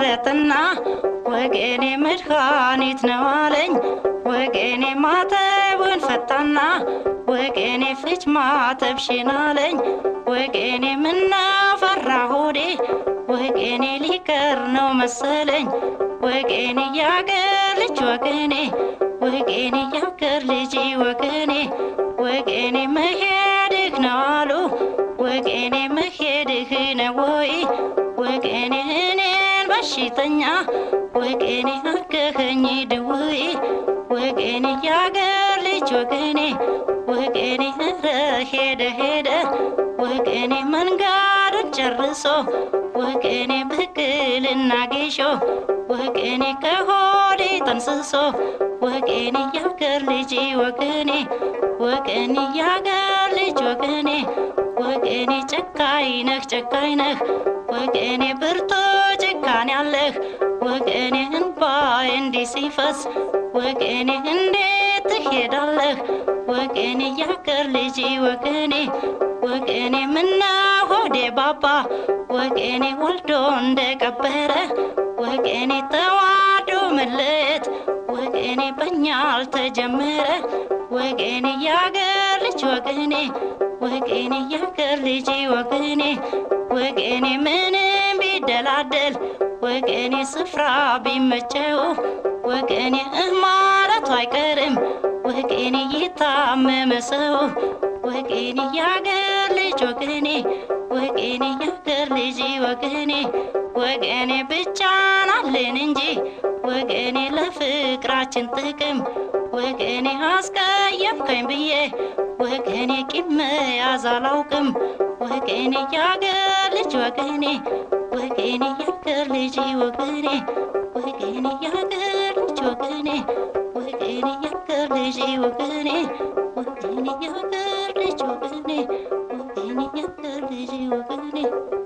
መረጥና ወገኔ መድኃኒት ነው አለኝ። ወገኔ ማተቡን ፈታና ወገኔ ፍች ማተብሽን አለኝ። ወገኔ ምናፈራ ሆዴ ወገኔ ሊቀር ነው መሰለኝ። ወገኔ ያገር ልጅ ወገኔ ወገኔ ያገር ልጅ ወገኔ ወገኔ መሄድህ ነው አሉ ወገኔ መሄድህ ነው ወይ ወገኔ እኔን በሽተኛ ወገኔ አገኸኝ ድውይ ወገኔ ያገር ልጅ ወገኔ ወገኔ ኧረ ሄደ ሄደ ወገኔ መንገዱን ጨርሶ ወገኔ ብቅልና ጌሾ ወገኔ ከሆዴ ጠንስሶ ወገኔ ያገር ልጅ ወገኔ ወገኔ ያገር ልጅ ወገኔ ወገኔ ጨካኝ ነህ ጨካኝ ነህ ወገኔ ብርቱ ጭካኔ ያለህ ወገኔ እንባዬ እንዲህ ሲፈስ ወገኔ እንዴት ትሄዳለህ ወገኔ ያገር ልጅ ወገኔ ወገኔ ምነው ሆዴ ባባ ወገኔ ወልዶ እንደቀበረ ወገኔ ተዋዶ መለየት ወገኔ በኛ አልተጀመረ ወገኔ ያገር ልጅ ወገኔ ወገኔ ያገር ልጅ ወገኔ ወገኔ ምንም ቢደላደል ወገኔ ስፍራ ቢመቸው ወገኔ እህ ማለቱ አይቀርም ወገኔ የታመመ ሰው ወገኔ ያገር ልጅ ወገኔ ወገኔ ያገር ልጅ ወገኔ ወገኔ ብቻን አለን እንጂ ወገኔ ለፍቅራችን ጥቅም ወገኔ አስቀየምከኝ ብዬ ወገኔ ቂም መያዝ አላውቅም ወገኔ ያገር ልጅ ወገኔ ወገኔ ያገር ልጅ ወገኔ ወገኔ ያገር ልጅ ወገኔ ወገኔ ያገር ልጅ ወገኔ ወገኔ ያገር ልጅ ወገኔ ወገኔ ያገር ልጅ ወገኔ